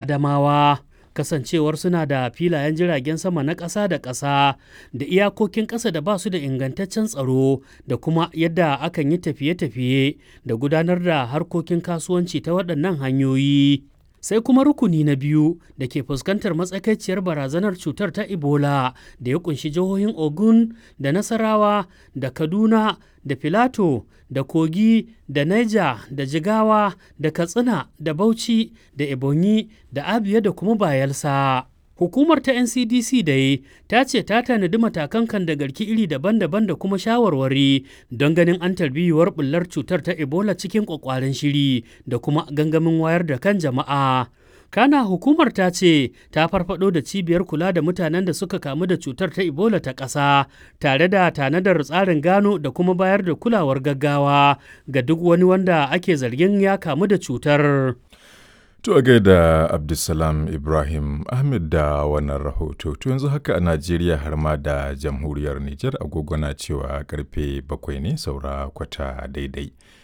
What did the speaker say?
Adamawa. Kasancewar suna da filayen jiragen sama na ƙasa da ƙasa da iyakokin ƙasa da ba su da ingantaccen tsaro da kuma yadda akan yi tafiye-tafiye da gudanar da harkokin kasuwanci ta waɗannan hanyoyi. sai kuma rukuni na biyu da ke fuskantar matsakaiciyar barazanar cutar ta ebola da ya kunshi jihohin ogun da nasarawa da kaduna da filato da kogi da niger da jigawa da katsina da bauchi da ebonyi da abia da kuma bayelsa hukumar ta ncdc dai ta ce ta tanadi matakan kan da garki iri daban-daban da kuma shawarwari don ganin an tarbiyuwar bullar cutar ta ebola cikin kwakwaren shiri da kuma gangamin wayar da kan jama'a kana hukumar ta ce ta farfado da cibiyar kula da mutanen da suka kamu da cutar ta ebola ta ƙasa tare da tanadar tsarin gano da kuma bayar da kulawar gaggawa ga duk wani wanda ake zargin ya kamu da cutar To a gaida Abdulsalam Ibrahim Ahmed da wannan rahoto. To yanzu haka a Najeriya har ma da jamhuriyar Nijar agogo na cewa karfe bakwai ne saura kwata daidai.